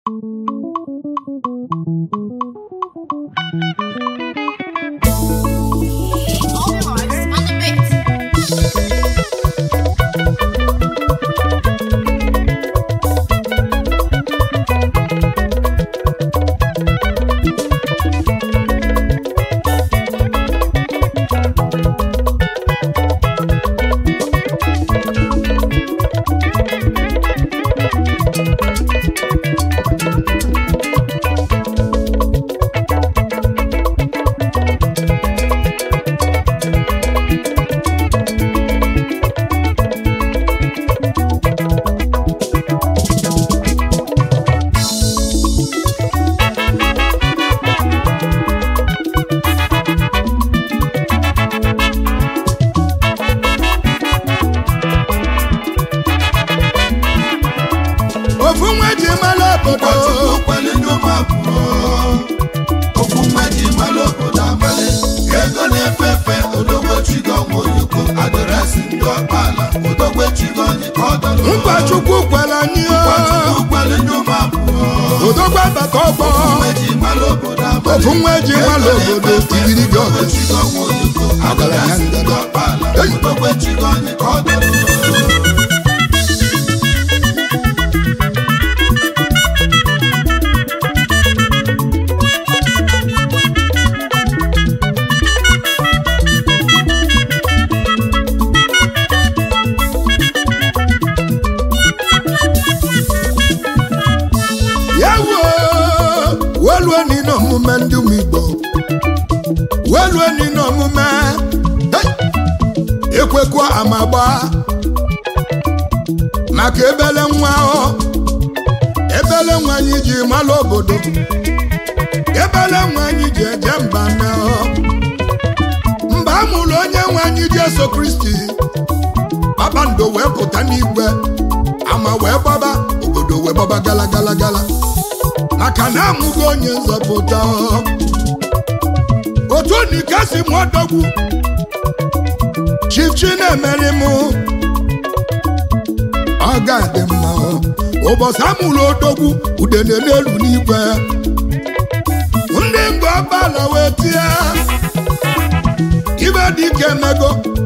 Alright, on the beat. ofu nwa ji mara obodo ụkọchukwu kwere ndị ụmụ akwụkwọ okwu mma ji mara obodo abalị ego na-efe efe odogwechigo nwoyoko adịresị ndị ọkpala odogwechigo onye ka ọ dọrọ nkwa chukwu kwere anyị o. ụkọchukwu kwere ndị ụmụ akwụkwọ odogwa bata ọgbọ mma ji mara obodo abalị ofu nwa ji mara obodo tigiri gị ọgụ odogwechigo nwoyoko adịresị ndị ọkpala Hey! odogwechigo onye ka ọ dọrọ ya wuo welueni n'omume ndị ụmụ igbo welueni n'omume Hey! ekwekwa amagba maka ebele nwa ọ ebele nwa anyị ji mara obodo ebele nwa anyị ji eje mba na ọ mba a mụrụ onye nwe anyị jesu kristi kpakpando wee pụta n'igwe ama wee gbaba obodo wee gbaba gala gala gala maka na amụgo onye nzọpụta otu nika si m ọdọgwu chief chinemere m ọ ga-adị mma ụbọchị amụrụ odogwu udene n'elu n'igwe ndị ngụ ọbala wee tie ibe dị ike emego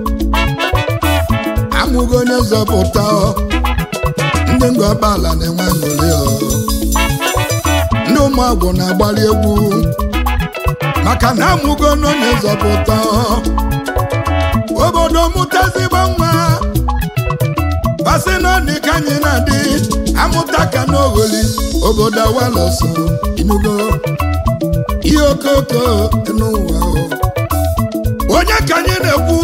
amụgo onye nzọpụta ọ. ndị ngụ ọbala na-enwe aṅụrị ọ. ndị ụmụagwụ na-agbali egwu maka na amụgo n'onye nzọpụta ọ. obodo mụta ezigbo nwa basị n'ọnị ka anyị na-adị amụta ka n'ogholi obodo awalọsọ inugo ihe okoko n'ụwa ọ. onye ka anyị na-ekwu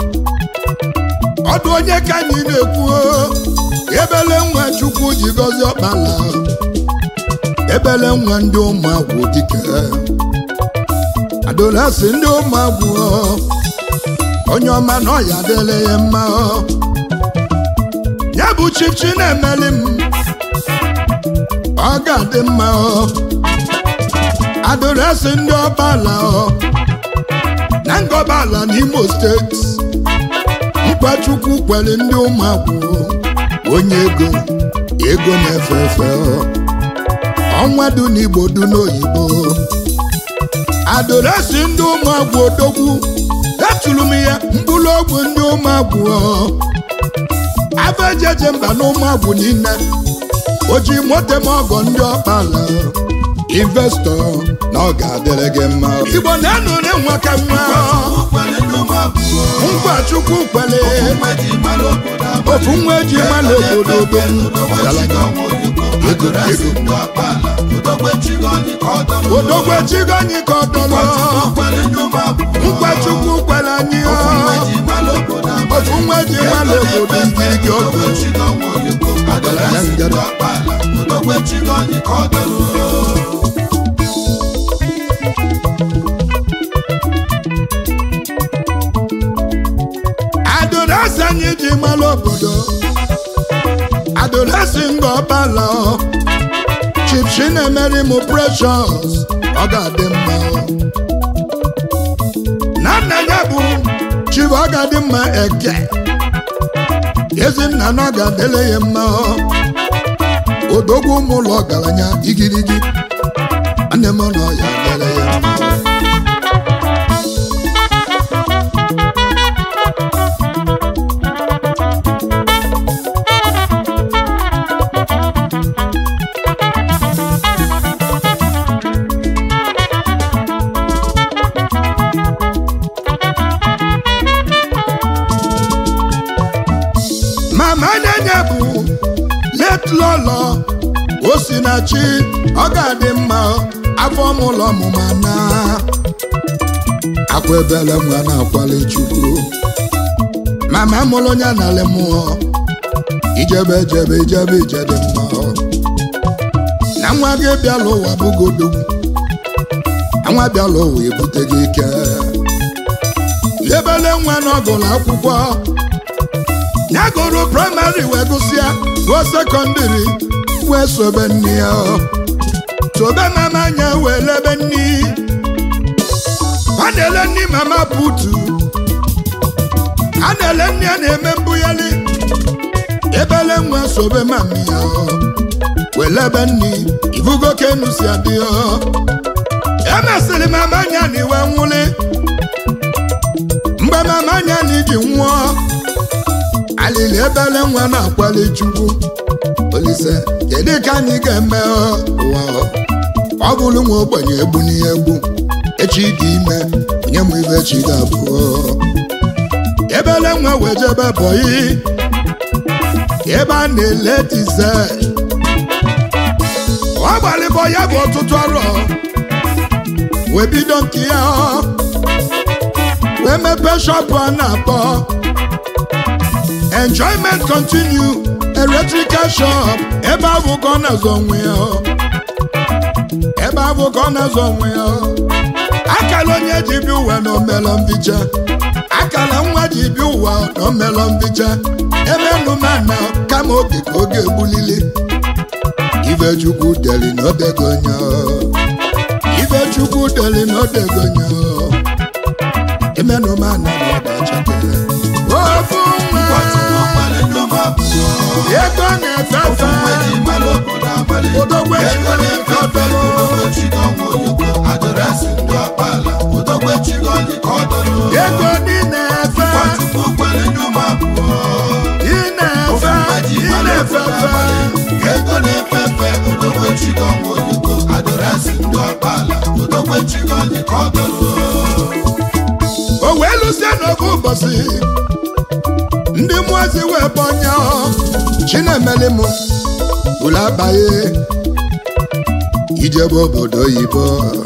ọdụ onye ka anyị na-ekwu ebele nwa chukwu ji gọzie ọkpala ebele nwa ndị ụmụagwụ dike adolasi ndị ụmụagwụ onye ọma na ọya adịla ya mma ya bụ chichi na-emeli m ọ ga-adị mma adolasi ndị ọbala na ngọbala n'imo steeti mkpachukwu kwere ndị ụmụagwụ onye ego ego na-efe efe ọnwa du n'igbo du n'oyibo adoresi ndị ụmụagwụ odogwu etulu m ya mkpụrụ ogwu ndị ụmụagwụ abejeje mba na ụmụagwụ niile oji moto m ọgọ ndị ọkpala investọ na ọ ga-adịrị gị mma igbo na-anụrụ nwa ka nwa kwere ndị ụmụ akwụkwọ ngwa chukwu kwere mma ji mara obodo abalị ofu nwa eji mara obodo odogwu odogwechigo nwoyoko adịresị ndị ọkpala odogwechigo onye ka ọ dọrọ odogwu echigo anyị ka ọ dọrọ ụkọchukwu kwere ndị ụmụ akwụkwọ nkwa chukwu kwere anyị ọ. mma ji mara obodo abalị ofu nwa eji mara obodo ngirigi ọgụ odogwechigo nwoyoko adịresị ndị ọkpala odogwechigo onye ka ọ dọrọ adorasi anyị ji mara obodo adorasi nga ọbala chief chinemere m precious ọ ga-adị mma na nna ya bụ chief ọ ga-adị mma eke ezinna na ọ ga-adịle ya mma odogwu ụmụ ụlọ ọgaranya igirigi nne m nọ ya dere ya mma mama nyenye bụ let lọlọ osinachi ọ ga-adị mma afọ mụlọ ọmụma na akwa ebele nwa na-akwali chukwu mama mụrụ onye nalị mmụọ ijebe ijebe ijebe ije dị mma na nwa gị bịala ụwa bụgodogwu na nwa bịala ụwa ebute gị ike ebele nwa n'ọgụlụ akwụkwọ ya gụrụ praịmarị wee gụsịa gụọ sekọndịrị wee sobe nne ya sobe mama anya wee lebe nni a na-ele nni mama putu a na-ele nne ya na-eme mbụghali ebele nwa sobe mami ya wee lebe nni ivugo ka enu si adị ya emesịrị mama anya na iwe nwụli mgbe mama anya na iji nwụọ alili ebele nwa na-akwali chukwu olise kedu ka anyị ga-eme ụwa ọ bụrụ nwa ogbenye egbu n'ihe egbu echi dị ime onye mụ ibe echi ga-abụ ebele nwa wee jebe bọyị ebe a na-ele dizel ọ gbalịbọ ya bụ ọtụtụ arọ wee bido nke ya wee mepee shọpụ a na-akpọ enjoyment continue electrical shop ebe ahụ ka ọ na-azọ onwe ya ebe ahụ ka ọ na-azọ onwe ya akala onye ji bi ụwa na omelọ mbicha akala nwa ji bi ụwa na omelọ mbicha ebe nụmana kama oge ka oge egbulili ibe chukwu deli na odego nya ibe chukwu deli na odego nya emenụmana na ọdachake ofu nwa ego na-efe efe odogwu ego ego dị na-efe ị na-efe ị na-efe efe o wee lụsie n'oge ụbọchị ndị mmụọzi wee bọnya chinemeli m ụlọ abaghị ijebe obodo oyibo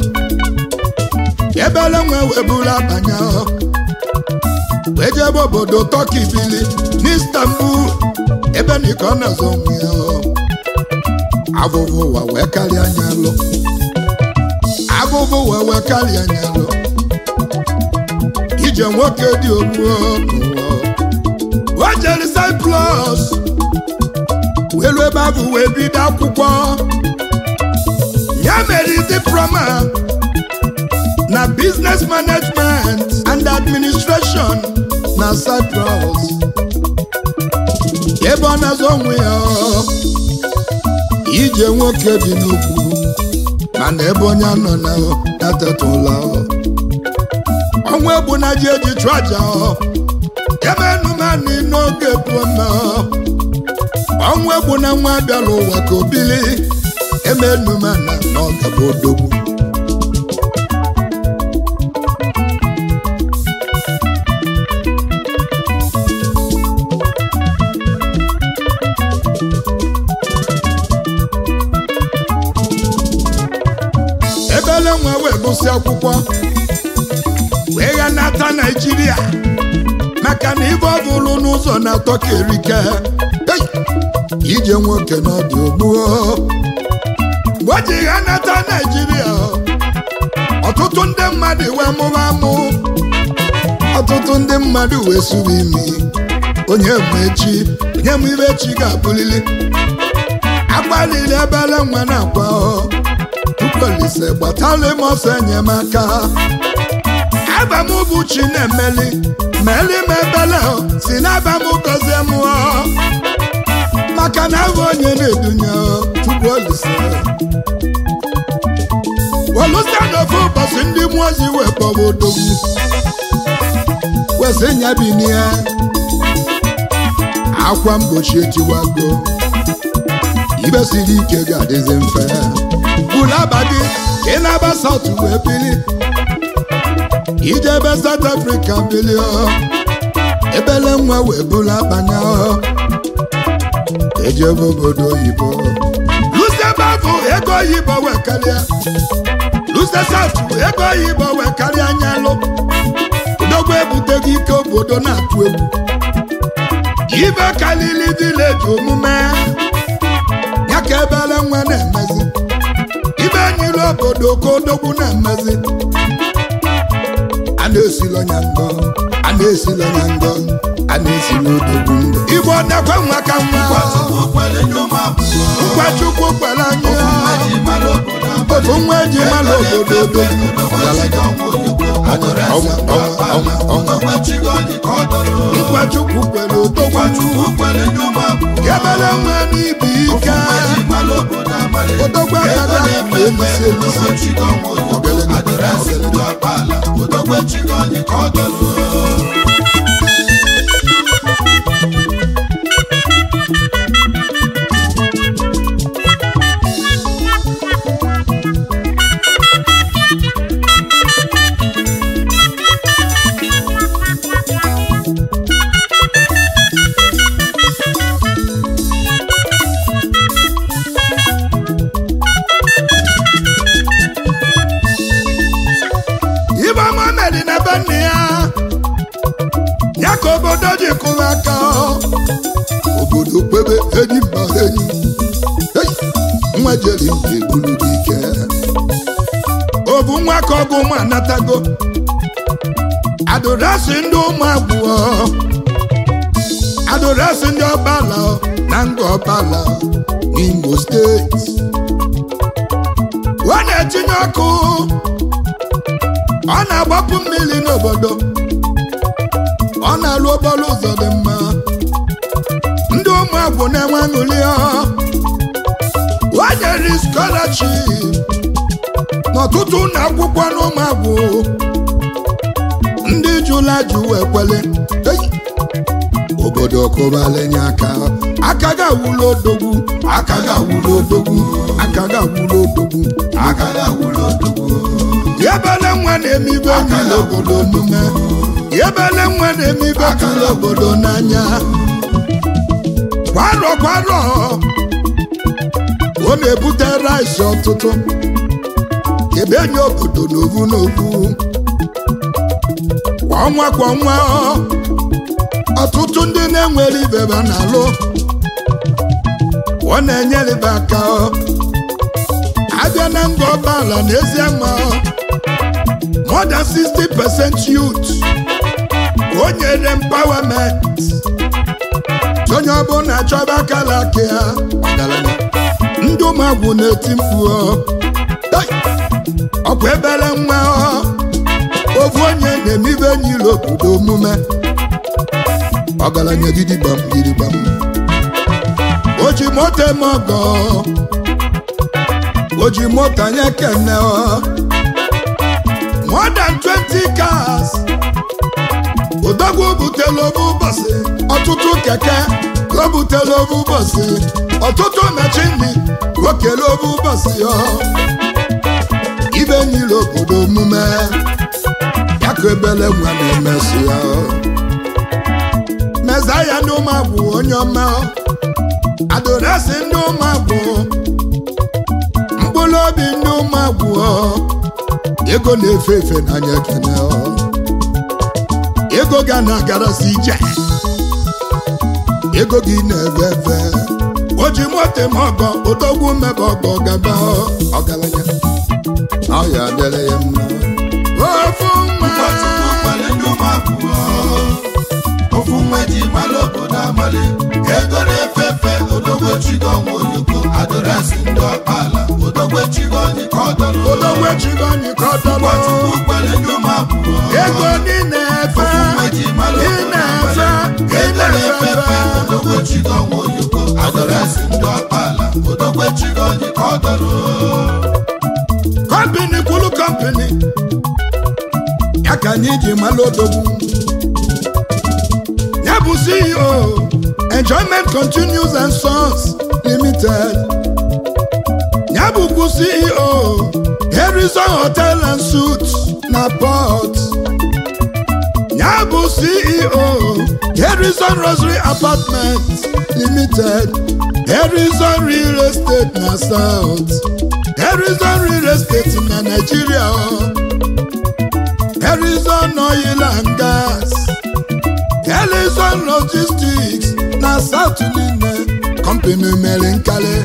ebele nwe wee buru abanya wee jebe obodo tọki bili n'istanbul ebe niko na-azọ onwe ya abụbụ ụwa wee karịa anya lụ abụbụ ụwa wee karịa anya lụ ije nwoke dị ogbuo n'ụwa o jere Cyprus welu ebe abụ wee bido akwụkwọ ya mere diploma na business management and administration na Cyprus ebe ọ na-azọ onwe ya ije nwoke dị n'ugwu mana ebe onye nọ na natetụla ọnwa egbu na ji eji chụ aja ebe enumani n'oge pụọma ọnwa egbu na nwa bịara ụwa ka obili eme enumana na ọgaba odogwu ebele nwa wee gụsị akwụkwọ wee ya nata naijiria maka na ibe ọ bụrụ n'ụzọ na-atọ ka erike Hey! ije nwoke n'ọdị ogbuo mgbe o ji ya nata naijiria ọtụtụ ndị mmadụ wee mụrụ amụ ọtụtụ ndị mmadụ wee suru imi onye ma echi onye ma ibe echi ga-abụlili agbalịrị ebele nwa na-akwa tukwelise gbatala m ọsọ enyemaka abam bụ chi na-emeli meli m ebele si n'abam gọzie mụọ maka na abụ onye na-edunye bụ olise welusa n'ofe ụbọchị ndị mmụọ ozi wee kpọwa odogwu wesị nya binie akwa mgbochi etiwago ibe siri ike ga-adịzi mfe bulu abadi ị na-aba saut wee bili ijebe South Africa bili ọ ebele nwa wee bulu abanya ọ ejebe obodo oyibo lusebe bụ ego oyibo wee karịa luse saut ego oyibo wee karịa anyalụ odogwu ebuteghị ike obodo na-atụ egwu ibe kalili vileji omume ya ka ebele nwa na-emezi ibe nyiri obodo ka odogwu na-emezi a na-esilo nya ngọ a na-esilo nya ngọ a na-esilo odogwu ngọ igbo na-ekwe nwa ka nwa nkwachukwu kwere anyị otu nwa eji mara obodo odogwu nkwachukwu kwere odogwu ebele nwa n'ibi ike odogwu agaghị akụ elisi elisi ibe ọma meri na be nne ya ya ka obodo ji kụrụ aka obodo kpebe enyi mba enyi Hey! nwa jeri nke bulu gị ike obu nwa ka ọgụ ụmụ anatago adorasi ndị ụmụ abụọ adorasi ndị ọbala na nga ọbala n'Imo steeti ọ na-etinye ọkụ ọ na-agbapụ mmiri n'obodo ọ na-alụ okporo ụzọ dị mma ndị ụmụ agwụ na-enwe aṅụrị ọ o nyere scholarship n'ọtụtụ ụlọ akwụkwọ n'ụmụ agwụ ndị jụla jụ ekwele Ei! obodo kụbalenye aka aka ga-awụlụ odogwu aka ga-awụlụ odogwu aka ga-awụlụ odogwu yebele nwa na-eme ibe niile obodo omume yebele nwa na-eme ibe tụrụ obodo n'anya kwarọ kwarọ ọ na-ebute rice ọtụtụ ebe enye obodo n'ovu n'ovu kwa ọnwa kwa ọnwa ọtụtụ ndị na-enwere ibe ba na-alụ ọ na-enyere aka abịa na nga ọbala n'ezie ma more than 60 percent youth o nyere empowerment onye ọbụla chọba akala aka ya ọgaranya ndị ụmụagwụ na-eti mkpu ọ. Hey! ọkwa ebere nwa ọ. ofu onye na-eme ibe nyiri obodo omume ọgaranya gidigbam gidigbam o ji moto eme ọgọ o ji moto anya kene ọ. more than 20 cars odogwu butela obu ụbọchị ọtụtụ keke ka o butela obu ụbọchị ọtụtụ machini ka o kele obu ụbọchị ya ibe nyiri obodo omume ya ka ebele nwa na-emesi ya meza ya ndị ụmụagwụ onye ọma adoresi ndị ụmụagwụ mkpụrụ obi ndị ụmụagwụ ego na-efe efe n'anya ekene ego ga na-agarasi ije ego gị na-efe efe o ji moto m ọgọ odogwu mmebe ọgọ gaba ọgaranya ọ ya dịrị ya mma ofu nwa ofu nwa ji mara obodo amali ego na-efe efe odogwu chigo ọnwa oyoko adọrasị ndị ọkpala odogwu chigo onye ka ọ dọrọ odogwu echigo anyị ka ọ dọrọ Nwachukwu kwere ndị ụmụ abụọ ego dị na-efe nwa ji mara ị obodo na-efe amali ị ego na-efe efe na-efe odogwu chigo ọnwa oyoko adọrasị ndị ọkpala odogwe chigonyi ka ọ dọrọ kọmpini kwulu kọmpini ya ka anyị ji malụ odogwu ya bụ ceo enjoyment continues and sons limited ya bụkwu ceo harrison hotel and suits na port ya bụ ceo harrison rosary apartment limited harrison real estate na south harrison real estate na nigeria harrison oil and gas harrison logistics na south niile company mere nkale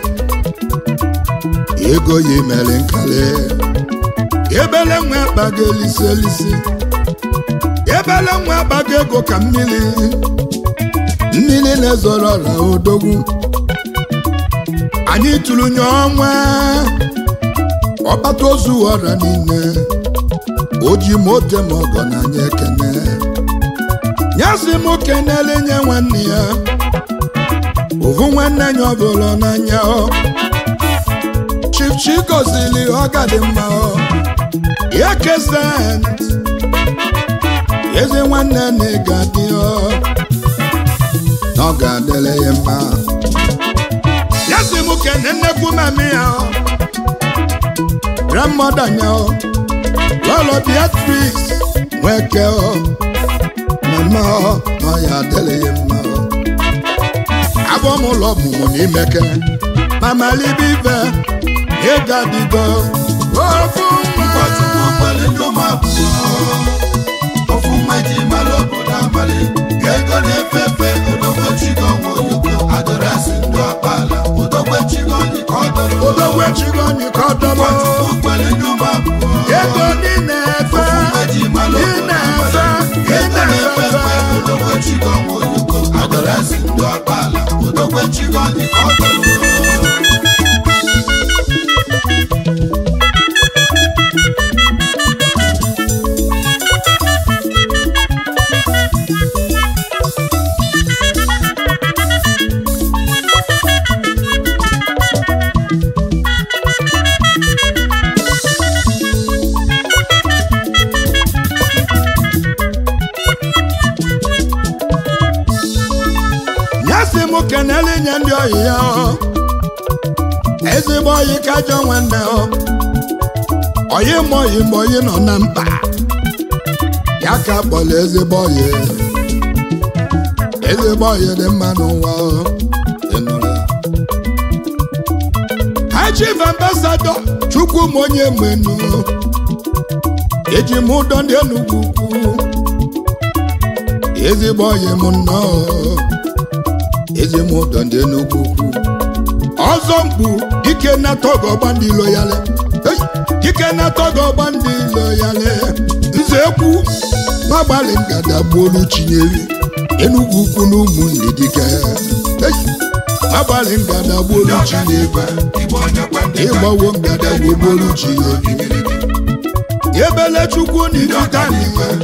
ego ya mere nkale ebele nwe akpago elisi elisi ebele nwe akpago ego ka mmiri mmiri na-ezoro ọla odogwu anyị tụrụ nye ọnwa ọkpata ozu ọra niile o ji mote ma ọgọ na anyị ekene ya si m kenele nye nwanne ya ovu nwanne ya ọbụla n'anya ọ chipchi gozili ọga dị mma ọ ya kesent ezi nwanne na ịga dị ọ na ọ ga-adịrị ya mma ya si m kene nnekwu mami ya ọ grandmother ya ọ lọlọ beatrix nweke ọ mama ọ na ọ ya adịrị ya mma ọ abụọ m ụlọ ọmụmụ n'imeke mama libive ịga dịgo ofu nwa Ụkọchukwu kwere ndị ụmụ akwụkwọ ofu nwa ji mara obodo abalị ego na-efe efe odogwe chigonwe oyoko adọrasị ndị ọkpala odogwe chigonyi ka ọ dọrọ odogwe chigonyi ka ọ dọrọ Ụkọchukwu kwere ndị ụmụ akwụkwọ ego niile efe ofu nwa ji mara obodo na-efe abalị ego na-efe efe odogwe chigonwe oyoko adọrasị ndị ọkpala odogwe chigonyi ka ọ dọrọ ya si m kenele nye ndị oyi ya ọ. ezigbo oyi ka ajọ nwanne ọ oyi ma oyi ma oyi nọ na mkpa ya ka kpọrọ ezigbo oyi ezigbo oyi dị mma n'ụwa ọ. Ị nụrụ ya? High Chief Ambassador chukwu m onye menu eji m ụdọ ndị Enugu ukwu ezigbo oyi m nnọọ ezi m ụdọ ndị Enugu ukwu ọzọ mkpu ike na-atọgọ ọgba ndị ilo yale Hey! ike na-atọgọ ọgba ndị ilo yale nze ekwu n'agbalị ngada gbuolu chinyere Enugu ukwu na ụmụnne dike agbalị ngada gbuolu chinyere ịgbawo ngada gbuolu chinyere ebele chukwu na ifitani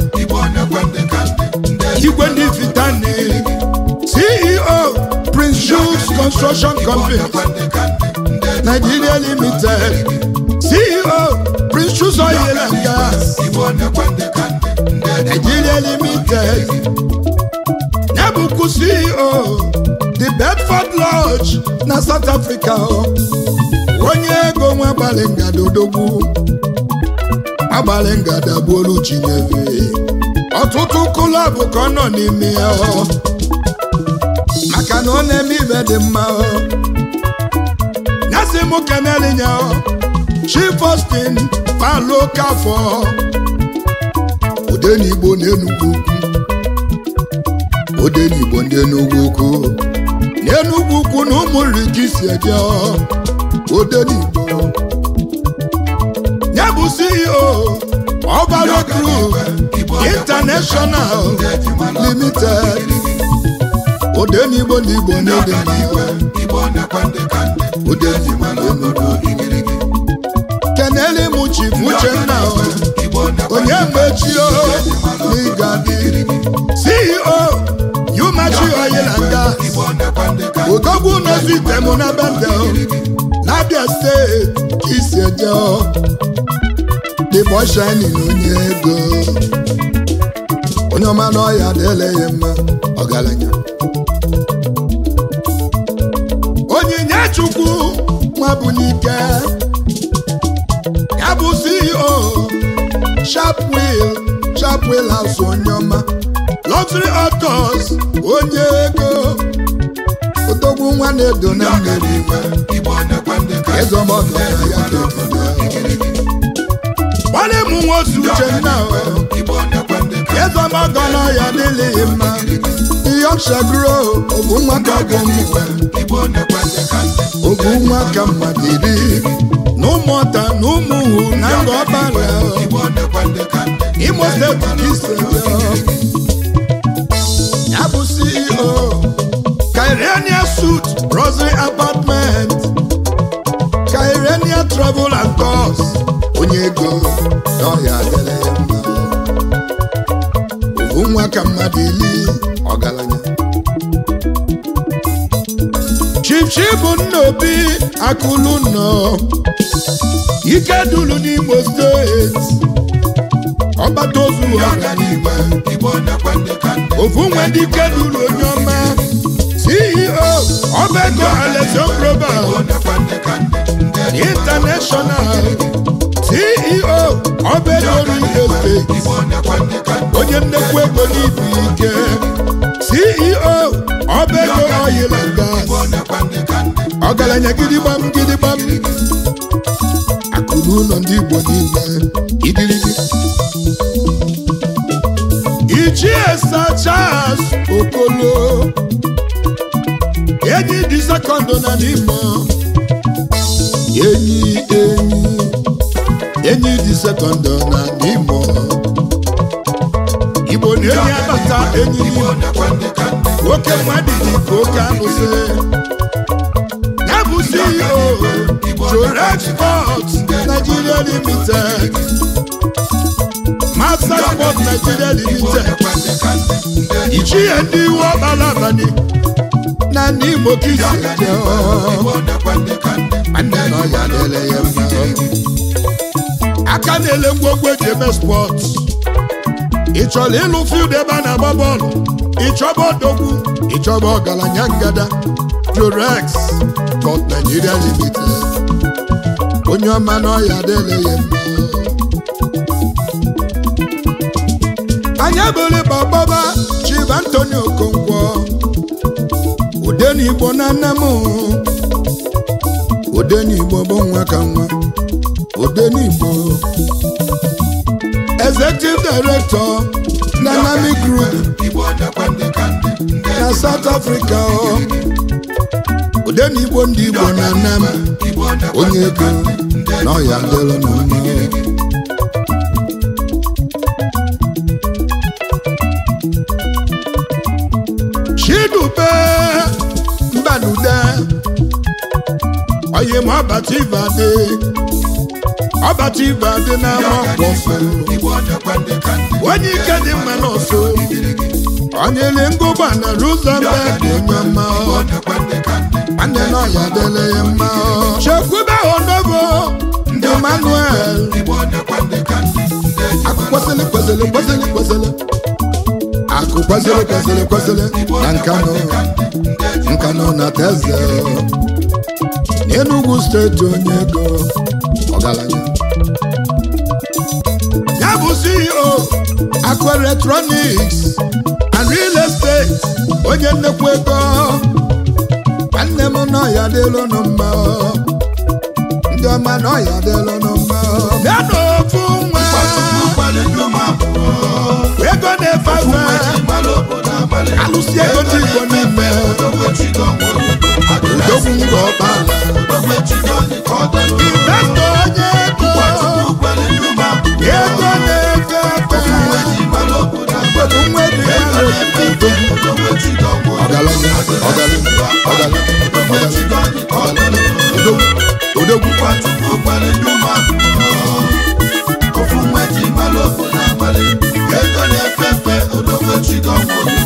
igwe ndị ifitani ceo prince jules construction company nigeria limited ceo prince jules oil and gas nigeria limited ya bụkwu ceo the bedford lodge na south africa o. onye ego nwe agbalị ngada odogwu agbalị ngada gbuolu chinyere ọtụtụ klọb ka ọ nọ n'ime ya ọ. maka na ọ na-eme ibe dị mma ọ. ya sị m keneli ya ọ. chief austin palo kafọ odenigbo n'enugwu ukwu odenigbo ndị enugwu ukwu n'enugwu ukwu na ụmụ nri ka isi eje ọ. odenigbo ya bụ ceo ọbara group international limited odenigbo na igbo n'odenigbo keneli m chief uchenna ọ. onye mechio n'ịga dị ceo yumachi oil and gas odogwu n'ozi item na bendel n'abịa steeti ka isi eje dịbọ shinin onye ego onye ọma n'ọya adịla ya mma ọgaranya onyinye chukwu nwabunike ya bụ ceo sharpwill sharpwill house onye ọma luxury autos onye ego odogwu nwa na-edo na mmeri ezọmọdụ na ya gbalị mụ nwozu uchenna ezọmọdụ na ya adịghị mma Yorkshire grow obu nwa ka bụ mmụọ obu nwa ka mmadụ iri na ụmụọta na ụmụhu na nga ọbara imo steeti ka iseje ya bụ ceo kairenia suit rosary apartment kairenia travel and tours onye ego na ọya adịrị ya mma obu nwa ka mmadụ ili ọgaranya chichibu nna obi akụlụ nọ ike dulu n'imo steeti ọgbata ozu ọganiigwe ofu nwe ndị ike dulu onye ọma ceo ọba ego alexon global international ceo ọba ego real estate onye nnekwu ego n'ibu ike ceo ọba ego oil and gas ọgaranya gidigbam gidigbam akụrụ ụlọ ndị igbo niile igirigi ichie sachas okolo enyi dị sekọndụ na n'imo enyi enyi enyi dị sekọndụ na n'imo igbo na-enyi abata enyi n'imo nwoke mmadụ dị ka oke abụsị ya bụ ceo joro export nigeria limited master sport nigeria limited ichie ndị iwu ọkpara abalị na ndị igbo ka isi eje nwanne na ọya lele ya mma aka na-ele ngwongwo eji eme spọt ị chọrọ ịlụ field ebe a na-agba bọọlụ ịchọba odogwu ịchọba ọgaranya ngada Jorex Sport Nigeria Limited onye ọma n'ọya adịla ya mma anyị abụrụ gbọgbọba Chief Anthony Okonkwo Odenigbo na nne m Odenigbo bụ nwa ka nwa Odenigbo Executive Director Dynamic Group na South Africa ọ Odenigbo ndị Igbo na nne m onye ego na ọya dịrị na mma Chidube Mbanude oyi m ọbata Ivade ọbata Ivade na-ama ọkpọfọ onye ike dị mma n'ọsọ onye le ngụgba na Rosenberg onye ọma nwanne na ọya dịrị ya mma chekwube onogo Emmanuel akụ kwesịrị kwesịrị kwesịrị kwesịrị akụ kwesịrị kwesịrị kwesịrị na nkanụ nkanụ na teze n'Enugu steeti onye ego ọgaranya ya bụ CEO akụ electronics and real estate onye nnekwu ego nwanne m n'ọya dịlụ nụ mma ndị ọma n'ọya dịlụ nụ mma bịa n'ofu nwa ego na-efe efe alụsị ego dị igbo n'ime odogwu ngwa ọkpala investọ onye ego ego na-efe efe obodo nwa dị mmadụ ọgaranya ọgaranya ọgaranya ọgaranya odogwu odogwu Ofu nwa ji mmalụ obodo abalị ego na-efe efe odogwu chi gọnwụ